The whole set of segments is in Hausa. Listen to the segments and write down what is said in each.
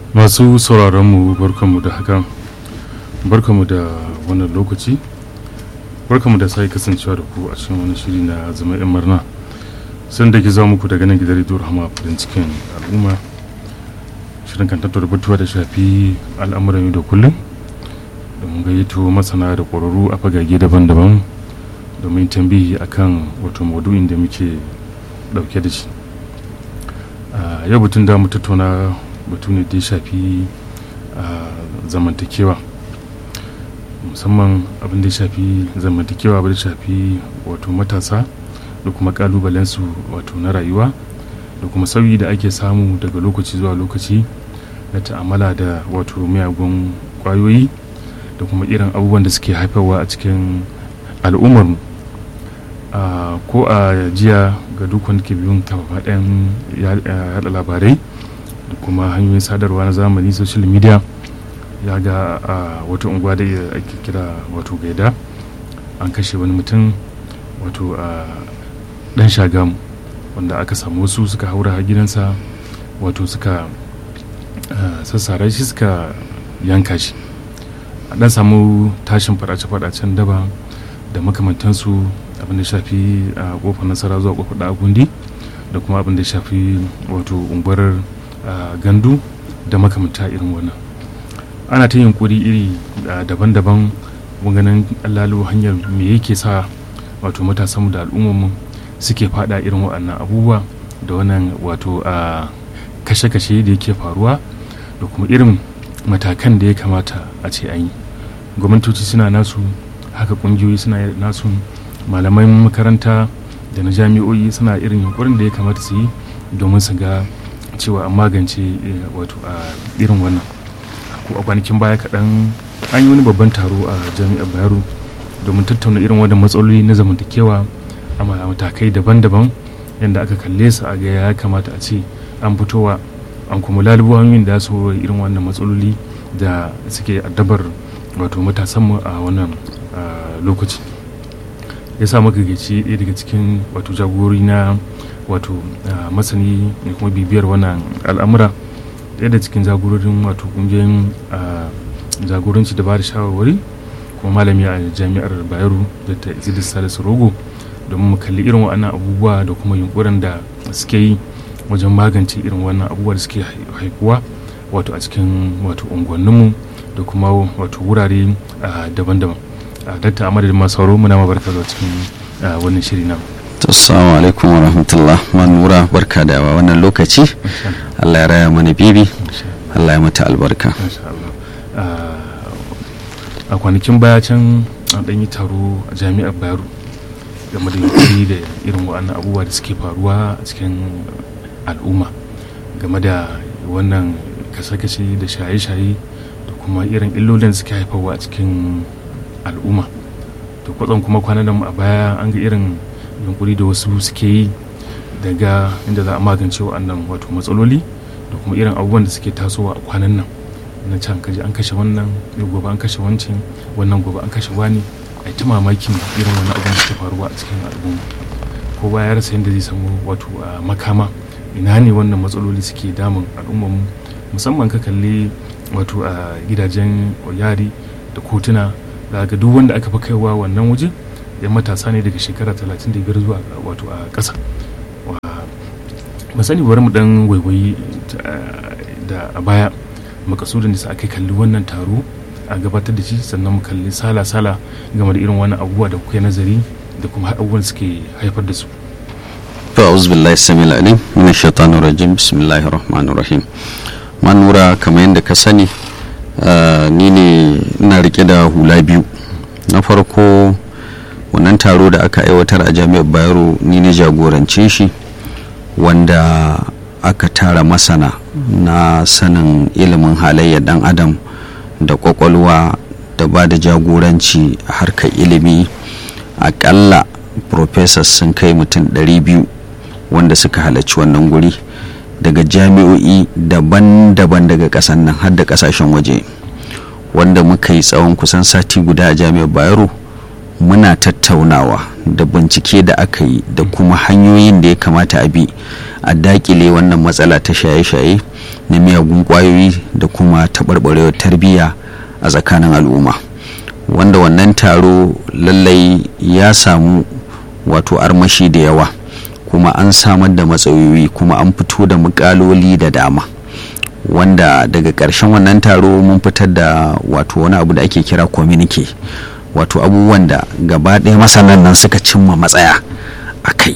masu sauraronmu barkanmu da haka barkanmu da wannan lokaci barkanmu da sai kasancewa da ku a cikin wani shiri na zama 'yan murna sun da ke za muku daga nan gidan rediyo rahama farin cikin al'umma shirin kan tattara batuwa da shafi al'amuran yau da kullum domin gayyato masana da ƙwararru a fagage daban-daban domin tambihi akan wato maudu'in da muke ɗauke da shi yau batun da mu tattauna batu ne da ya shafi zamantakewa musamman abin da ya shafi zamantakewa abin da ya shafi wato matasa da kuma kalubalensu wato na rayuwa da kuma sauyi da ake samu daga lokaci zuwa lokaci na ta'amala da wato miyagun kwayoyi da kuma irin abubuwan da suke haifarwa a cikin al'ummarmu ko a jiya ga duk wanda ke biyun kafafen yada labarai da kuma hanyoyin sadarwa na zamani social media ya ga a wata unguwa da ake kira wato gaida an kashe wani mutum wato a dan shagamu wanda aka samu wasu suka haura gidansa wato suka sassara shi suka yanka shi a dan samu tashin fadace-fadacen daba da makamantansu abin da shafi a kofar nasara zuwa kofar da gundi da kuma abin da shafi wato unguwar gandu da makamanta irin wannan ana ta yunkuri iri daban-daban ganin lalo hanyar me yake sa wato matasanmu da al'ummarmu suke fada irin waɗannan abubuwa da wannan wato a kashe-kashe da yake faruwa da kuma irin matakan da ya kamata a ce an yi gwamnatoci suna nasu haka ƙungiyoyi suna nasu malaman makaranta da na jami'o'i suna irin yunkurin da ya kamata su yi domin su ga cewa an magance wato a irin wannan ko a kwanakin baya kaɗan an yi wani babban taro a jami'ar bayero domin tattauna irin wannan matsaloli na zamantakewa a matakai daban-daban yadda aka kalle su a ga ya kamata a ce an fitowa an kuma lalubo hanyoyin da su irin wannan matsaloli da suke addabar wato matasanmu a wannan lokaci ya sa maka gaci ɗaya daga cikin wato jagorori na wato masani da kuma bibiyar wannan al'amura ɗaya da cikin jagororin wato ƙungiyoyin jagoranci da ba da shawarwari kuma malami a jami'ar bayero da ta izidis salisu rogo domin mu kalli irin waɗannan abubuwa da kuma yunkurin da suke yi wajen magance irin wannan abubuwa da suke haifuwa wato a cikin wato unguwanninmu da kuma wato wurare daban-daban dakta a madadin masu sauro muna barka da cikin wannan shiri na assalamu alaikum wa rahmatullah manura barka da wannan lokaci allah ya raya mana bibi allah ya mata albarka a kwanakin baya can an ɗanyi taro a jami'ar bayero game da yunkuri da irin wa'annan abubuwa da suke faruwa a cikin al'umma game da wannan kashe-kashe da shaye-shaye da kuma irin illolin suke haifarwa a cikin al'umma to kwatsam kuma kwanan nan a baya an ga irin yunkuri da wasu suke yi daga inda za a magance wa'annan wato matsaloli da kuma irin abubuwan da suke tasowa a kwanan nan na can kaji an kashe wannan gobe an kashe wancan wannan gobe an kashe wani a ta mamakin irin wannan abin da ke faruwa a cikin al'umma ko ba ya rasa yadda zai samu wato makama ina ne wannan matsaloli suke damun al'ummar musamman ka kalli wato a gidajen yari da kotuna ga duk wanda aka fi kaiwa wannan waje yan matasa ne daga shekara 35 zuwa wato a ƙasa ba sani bari mu dan waiwayi da a baya makasudin da sa aka kalli wannan taro a gabatar da shi sannan mu kalli sala-sala game da irin wannan abubuwa da kuke nazari da kuma abubuwan suke haifar da su أعوذ بالله السميع العليم من الشيطان الرجيم بسم الله الرحمن الرحيم manura kamar yadda ka sani ni ne ina rike da hula biyu na farko wannan taro da aka aiwatar a jami'ar bayero ni ne jagorance shi wanda aka tara masana na sanin ilimin halayyar dan adam da kwakwalwa da ba da jagoranci a harkar ilimi akalla professors sun kai mutum 200 wanda suka halarci wannan guri daga jami'o'i daban-daban daga kasan nan har da kasashen waje wanda muka yi tsawon kusan sati guda a jami'ar bayero muna tattaunawa da bincike da aka yi da kuma hanyoyin da ya kamata a bi a dakile wannan matsala ta shaye-shaye na miyagun kwayoyi da kuma taɓarɓarewar tarbiyya a tsakanin al'umma wanda wannan taro lallai ya samu wato armashi da yawa kuma an samar da matsayoyi kuma an fito da mukaloli da dama wanda daga ƙarshen wannan taro mun fitar da wato wani abu da ake kira communique wato abubuwan da gaba ɗaya masanan nan suka cimma matsaya a kai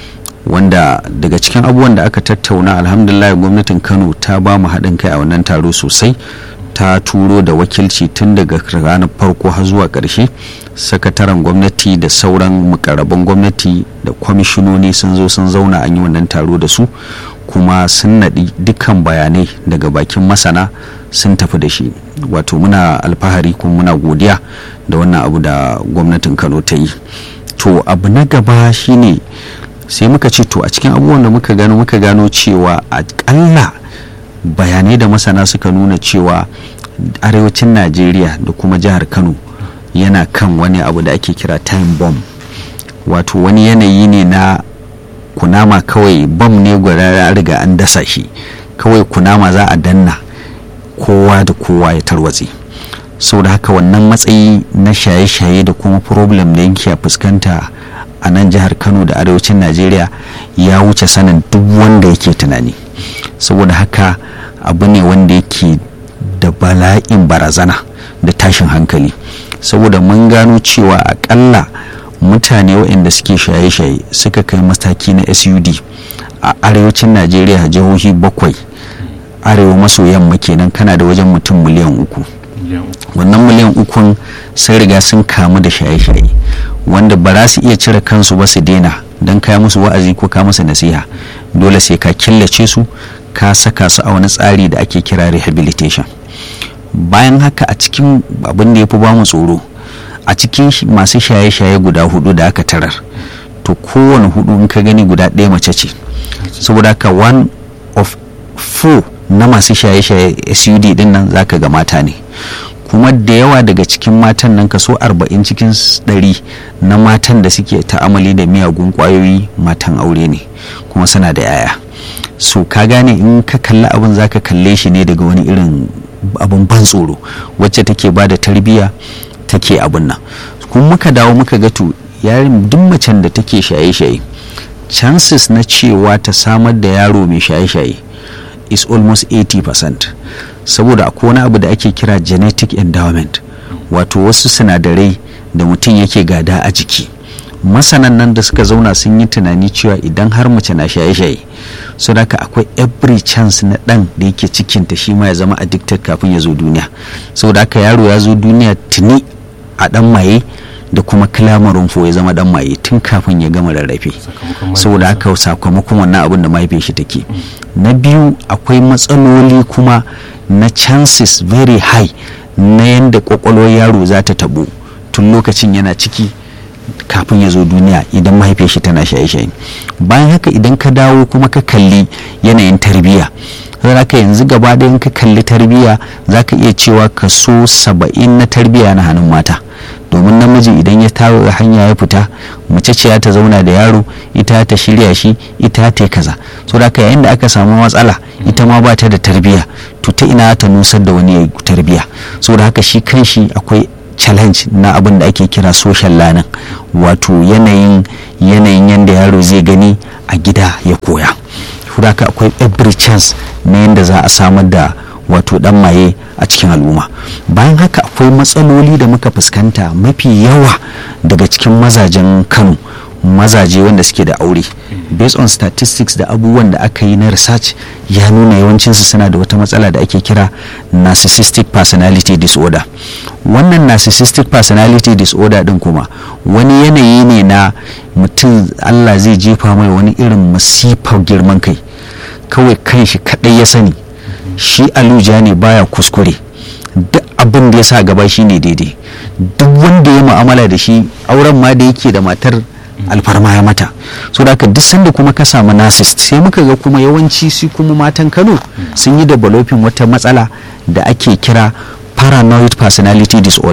wanda daga cikin abubuwan da aka tattauna alhamdulillah gwamnatin kano ta ba mu haɗin kai a wannan taro sosai ta turo da wakilci tun daga ranar farko har zuwa ƙarshe sakataren gwamnati da sauran mukarraban gwamnati da kwamishinoni sun zo sun zauna an yi wannan taro da su kuma sun naɗi dukkan bayanai daga bakin masana sun tafi da shi wato muna alfahari kuma muna godiya da wannan abu da gwamnatin kano ta yi to abu na gaba shine sai muka ce to a cikin abubuwan da muka gano muka gano cewa akalla bayanai da masana suka nuna cewa arewacin najeriya da kuma jihar kano yana kan wani abu da ake kira time bomb wato wani yanayi ne na kunama kawai bam ne gwada riga an dasa shi kawai kunama za a danna kowa da kowa ya tarwatse sau da haka wannan matsayi na shaye-shaye da kuma problem da yake fuskanta a nan jihar kano da arewacin najeriya ya wuce sanin duk wanda yake tunani saboda haka abu ne wanda yake da bala'in barazana da tashin hankali saboda mun gano cewa akalla mutane waɗanda suke shaye-shaye suka kai mataki na sud a arewacin najeriya jihohi bakwai arewa maso yamma kenan kana da wajen mutum miliyan uku wannan miliyan ukun sun riga sun kamu da shaye-shaye wanda ba za su iya cire kansu ba su daina don kaya musu wa'azi ko ka musu nasiha dole sai ka killace su ka saka su a wani tsari da ake kira rehabilitation bayan haka a cikin abin da ya fi bamu tsoro a cikin masu shaye-shaye guda hudu da aka tarar to kowane hudu in ka gani guda ɗaya mace ce saboda haka one of four na masu shaye-shaye sud din nan zaka ga mata ne kuma da yawa daga cikin matan nan kaso 40 cikin 100 na matan da suke ta'amali da miyagun kwayoyi matan aure ne kuma suna da yaya so ka gane in ka kalli abin zaka kalle shi ne daga wani irin abin ban tsoro wacce take ba da tarbiyya take abin nan kuma muka dawo muka ga to yarin duk macen da take shaye-shaye chances na cewa ta samar da yaro mai shaye-shaye is almost 80% saboda akwai wani abu da ake kira genetic endowment wato wasu sinadarai da mutum yake gada a jiki masanan nan da suka zauna sun yi tunani cewa idan har mace na shaye-shaye so da akwai every chance na dan da yake cikinta shi ma ya zama addicted kafin ya zo duniya saboda haka yaro ya zo duniya tuni a dan maye da kuma kilamarin fo ya zama dan maye tun kafin ya gama rarrafe saboda haka sakamakon wannan abin da mahaifiyar shi take na biyu akwai matsaloli kuma na chances very high na yadda kwakwalwar yaro za ta tabo tun lokacin yana ciki kafin ya zo duniya idan mahaifiyar shi tana shaye-shaye bayan haka idan ka dawo kuma ka kalli yanayin tarbiyya ka yanzu gaba ɗayan ka kalli tarbiyya za ka iya cewa kaso saba'in na tarbiyya na hannun mata domin namiji idan ya tawo hanya ya fita mace ce ta zauna da yaro ita ta shirya shi ita ta kaza so da yayin da aka samu matsala ita ma ba ta da tarbiyya to ta ina ta nusar da wani tarbiyya so da haka shi kanshi akwai challenge na abin da ake kira social learning wato yanayin yanayin yadda yaro zai gani a gida ya koya haka akwai every chance na yadda za a samar da wato dan maye a cikin al'umma bayan haka akwai matsaloli da muka fuskanta mafi yawa daga cikin mazajen kano mazaje wanda suke da aure based on statistics da abubuwan da aka yi na research ya nuna yawancinsu suna da wata matsala da ake kira narcissistic personality disorder wannan narcissistic personality disorder din kuma wani yanayi ne na mutum allah zai jefa mai wani irin masifar girman kai kawai kanshi kadai ya sani shi aluja ne baya kuskure duk abin da ya sa gaba shi ne daidai duk wanda ya mu'amala da shi auren ma da yake da matar alfarma ya mata so da duk sanda kuma ka samu narcissist sai muka ga kuma yawanci su kuma matan kano sun yi developing wata matsala da ake kira paranoid personality disorder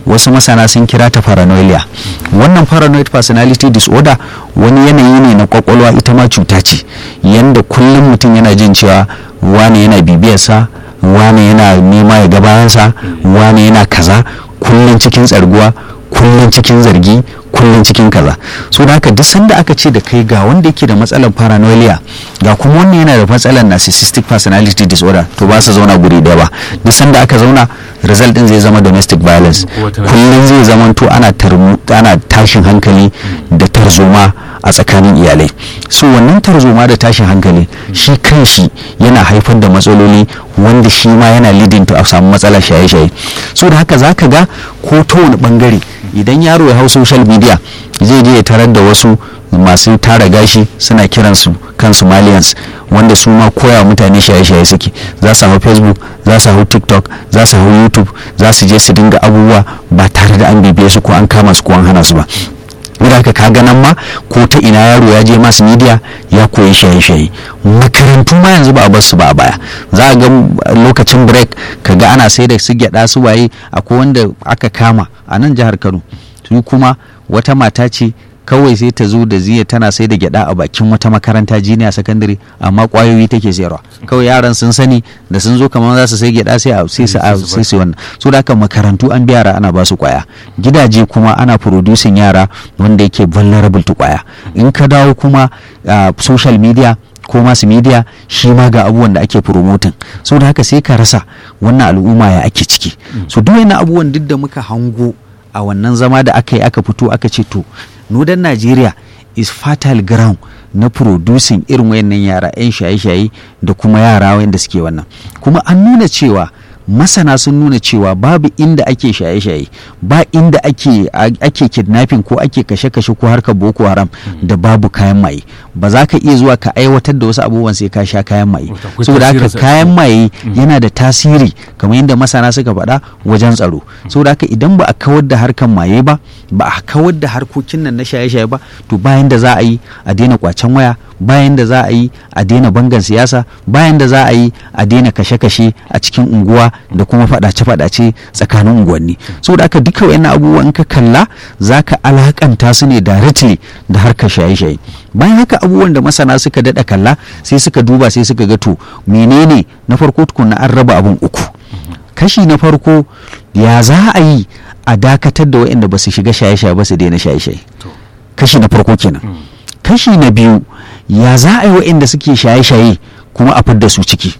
wasu masana sun kira ta paranoia wannan paranoid personality disorder wani yanayi ne na kwakwalwa ita ma cuta ce yanda kullum mutum yana jin cewa wane yana bibiyarsa wane yana nema ya gabayansa wane yana kaza kullum cikin tsarguwa kullum cikin zargi kullum cikin kaza so da haka duk sanda aka ce da kai ga wanda yake da matsalar paranoia ga kuma wannan yana da matsalar narcissistic personality disorder to ba su zauna guri daya ba duk sanda aka zauna result din zai zama domestic violence kullum zai zama to ana ana tashin hankali da tarzoma a tsakanin iyalai so wannan tarzoma da tashin hankali shi kanshi yana haifar da matsaloli wanda shi ma yana leading to a samu matsalar shaye-shaye so da haka zaka ga ko ta wani bangare idan yaro ya hau social media zai je ya tarar da wasu masu tara gashi suna kiransu kan somalians wanda su ma koya mutane shaye-shaye suke za su hau facebook za su hau tiktok za su hau youtube za su je su dinga abubuwa ba tare da an bibiye su ko an kama su ko an hana su ba da haka ka ganan ma ko ta ina yaro ya je masu media ya koyi shaye-shaye makarantu ma yanzu ba a bar su ba a baya za a ga lokacin break ka ga ana sai da su gyada su waye akwai wanda aka kama a nan jihar kano su kuma wata mata ce kawai sai ta zo da ziya tana sai da gyada a bakin wata makaranta jiniya sakandare amma kwayoyi take sayarwa kawai yaran sun sani da sun zo kamar za su sai gyada sai a sai su sai su wannan so da haka makarantu an bi yara ana ba su kwaya gidaje kuma ana producing yara wanda yake vulnerable to kwaya in ka dawo kuma social media ko masu media shi ma ga abubuwan da ake promoting so da haka sai ka rasa wannan al'umma ya ake ciki so duk wani abubuwan duk da muka hango a wannan zama da aka yi aka fito aka ce to nudan najeriya is fertile ground na producing irin wayannan yara 'yan shaye-shaye da kuma yara wayanda suke wannan kuma an nuna cewa masana sun nuna cewa babu inda ake shaye-shaye ba inda ake ake kidnapping ko ake kashe-kashe ko harkar boko haram da babu kayan maye ba za ka iya zuwa ka aiwatar da wasu abubuwan sai ka sha kayan maye saboda haka kayan maye yana da tasiri kamar yadda masana suka faɗa wajen tsaro saboda haka idan ba a kawar da harkar maye ba ba a kawar da harkokin nan na shaye-shaye ba to bayan da za a yi a daina kwacen waya bayan da za a yi a daina bangan siyasa bayan da za a yi a daina kashe-kashe a cikin unguwa da kuma fadace-fadace tsakanin unguwanni saboda aka duka wayannan abubuwan ka kalla zaka alakanta su ne directly da harkar shaye-shaye bayan haka abubuwan da masana suka dada kalla sai suka duba sai suka ga to menene na farko tukunna an raba abun uku kashi na farko ya za a yi a dakatar da wayanda ba su shiga shaye-shaye ba su daina shaye-shaye kashi na farko kenan kashi na biyu ya za a yi wayanda suke shaye-shaye kuma a fidda su ciki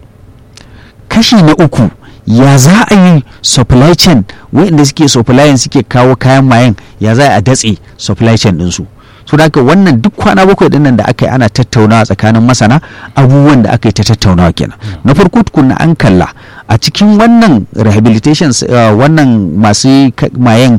kashi na uku ya za a yi supply chain waɗanda suke supply suke kawo kayan mayan ya za a datse supply chain ɗinsu so da haka wannan duk kwana bakwai ɗin nan da aka yi ana tattaunawa tsakanin masana abubuwan da aka yi ta tattaunawa kenan na farko tukunna an kalla a cikin wannan rehabilitation wannan masu mayan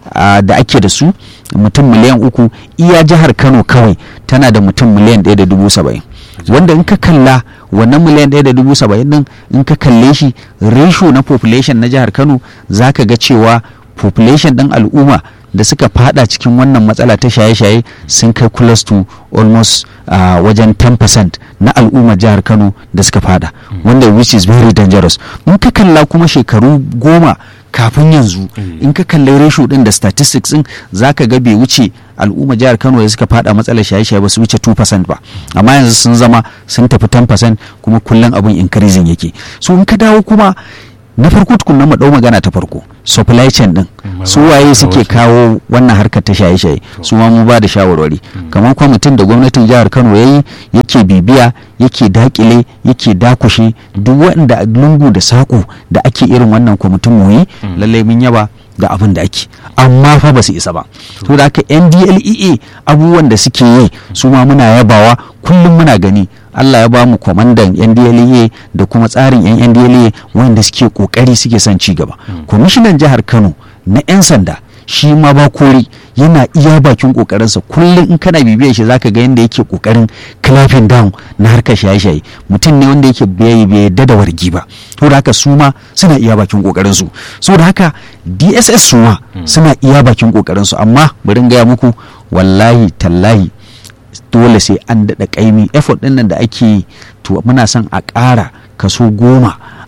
da ake da su mutum miliyan uku iya jihar kano kawai tana da mutum miliyan ɗaya da dubu saba'in wanda in ka kalla wannan miliyan ɗaya da dubu saba'in din in ka kalle shi ratio na population na jihar kano za ka ga cewa population ɗin al'umma da suka fada cikin wannan matsala ta shaye-shaye sun kai close to almost uh, wajen 10% na al'ummar jihar kano da suka fada wanda which is very dangerous in ka kalla kuma shekaru goma kafin yanzu in ka kalli ratio din da statistics din zaka ga bai wuce al'umma jihar Kano da suka fada matsalar shaye-shaye ba su wuce 2% ba amma yanzu sun zama sun tafi 10% kuma kullum abin increasing yake so in ka dawo kuma na farko tukunna mu dau magana ta farko supply chain din su waye suke kawo wannan harkar ta shaye-shaye su ma mu ba da shawarwari kamar kwamitin da gwamnatin jihar Kano yayi yake bibiya yake dakile yake dakushe duk waɗanda lungu da saƙo da ake irin wannan kwamitin mu yi lallai mun yaba da abin da ake amma fa ba su isa ba to da haka ndlea abubuwan da suke yi su ma muna yabawa kullum muna gani Allah ya ba mu kwamandan NDLEA da kuma tsarin yan NDLEA wanda suke kokari suke son ci gaba kwamishinan jihar Kano na 'yan sanda shi ma ba kori yana iya bakin kokarinsa kullum in kana bibiyar shi zaka ga yadda yake kokarin clapping down na harkar shaye-shaye mutum ne wanda yake bai bai yadda da wargi ba to da haka su ma suna iya bakin kokarin su so da haka DSS su ma suna iya bakin kokarin su amma bari gaya muku wallahi tallahi dole sai an daɗa ƙaimi effort ɗin nan da ake yi to muna son a ƙara kaso goma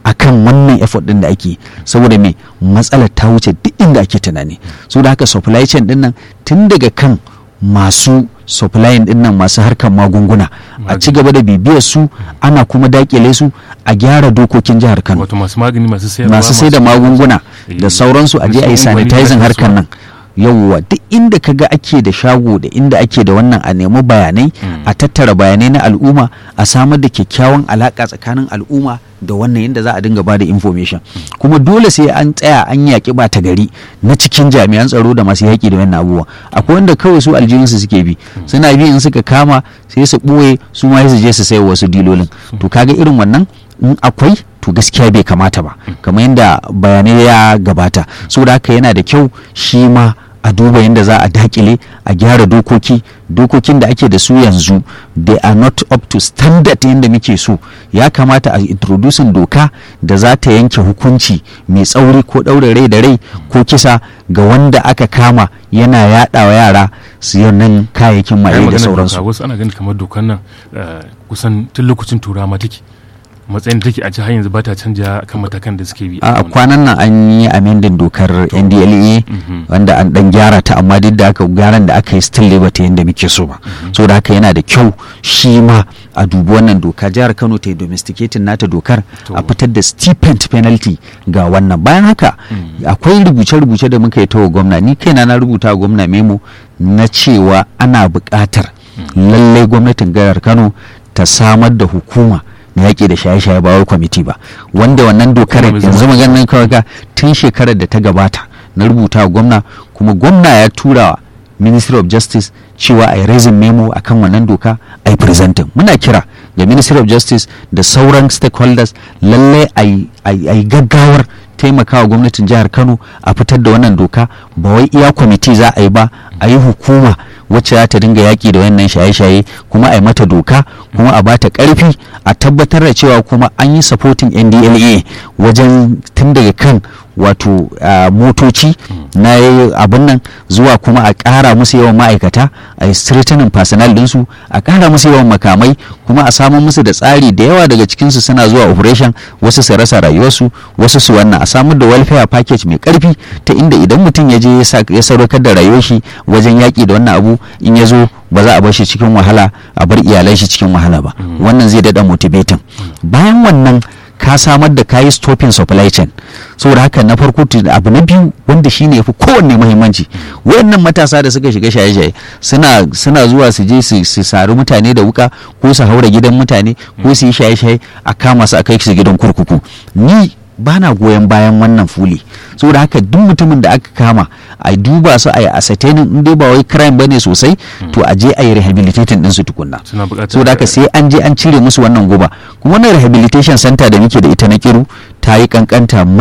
akan wannan effort din da ake saboda me matsalar ta wuce duk inda ake tunani so da haka supply chain din nan tun daga kan masu supply din nan masu harkar magunguna a ci gaba da bibiyar su ana kuma dakile su a gyara dokokin jihar Kano wato masu magani masu sayarwa masu sai da magunguna da sauransu a je a yi sanitizing harkar nan yawwa duk inda ka ga ake da shago da inda ake da wannan a nemi bayanai a tattara bayanai na al'umma a samar da kyakkyawan alaka tsakanin al'umma da wannan yadda za a dinga ba da information kuma dole sai an tsaya an yaƙi ba ta gari na cikin jami'an tsaro da masu yaƙi da wannan abubuwa akwai wanda kawai su aljihunsu suke bi suna bi in suka kama sai su ɓoye su ma su je su sai wasu dilolin to kaga irin wannan in akwai to gaskiya bai kamata ba kamar yadda bayanai ya gabata saboda haka yana da kyau shi ma a duba yadda za a dakile a gyara dokoki dokokin da ake da su yanzu they are not up to standard yadda muke so ya kamata a introducing doka da za ta yanke hukunci mai tsauri ko ɗaure rai da rai ko kisa ga wanda aka kama yana yaɗa wa yara su nan kayayyakin maye da sauransu wasu ana ganin kamar dokan nan kusan tun lokacin turawa take matsayin da take a har yanzu ba ta canja kan matakan da suke bi a kwanan nan an yi amendin dokar ndla wanda an dan gyara ta amma duk da aka gyaran da aka yi still ba ta yadda muke so ba so da haka yana da kyau shi ma a dubi wannan doka jihar kano ta yi domesticating nata dokar a fitar da stipend penalty ga wannan bayan haka akwai rubuce-rubuce da muka yi ta wa gwamna ni kaina na rubuta wa gwamna memo na cewa ana buƙatar lallai gwamnatin jihar kano ta samar da hukuma na yaƙi da shaye-shaye ba wai kwamiti ba wanda wannan dokar yanzu maganin kawai ga tun shekarar da ta gabata na rubuta wa gwamna kuma gwamna ya tura wa ministry of justice cewa a yi raising memo akan wannan doka a yi presenting muna kira ga ministry of justice da sauran stakeholders lallai a yi gaggawar taimakawa gwamnatin jihar kano a fitar da wannan doka ba wai iya kwamiti za a yi ba a yi hukuma wacce za ta dinga yaƙi da wannan shaye-shaye kuma a yi mata doka kuma a bata ƙarfi a tabbatar da cewa kuma an yi supporting ndla wajen tun daga kan wato motoci na abin nan zuwa kuma a ƙara musu yawan ma'aikata a yi strengthening personnel ɗinsu a ƙara musu yawan makamai kuma a samun musu da tsari da yawa daga cikinsu suna zuwa operation wasu su rasa rayuwarsu wasu su wannan a samar da welfare package mai ƙarfi ta inda idan mutum ya je ya sadaukar da rayuwar shi wajen yaƙi da wannan abu in ya zo ba za a bar shi cikin wahala a bar iyalan shi cikin wahala ba wannan zai daɗa motivating bayan wannan ka samar da kayi stopping supply chain saboda haka na farko abu na biyu wanda shine yafi kowanne muhimmanci wayannan matasa da suka shiga shaye-shaye suna suna zuwa su je su sari mutane da wuka ko su haura gidan mutane ko su yi shaye-shaye a kama su a kai su gidan kurkuku ni bana goyon bayan wannan fuli saboda haka duk mutumin da aka kama a duba su a yi ascertaining in dai ba wai crime bane sosai to a je a yi rehabilitating din su tukunna saboda haka sai an je an cire musu wannan guba kuma wannan rehabilitation center da muke da ita na kiru ta yi kankanta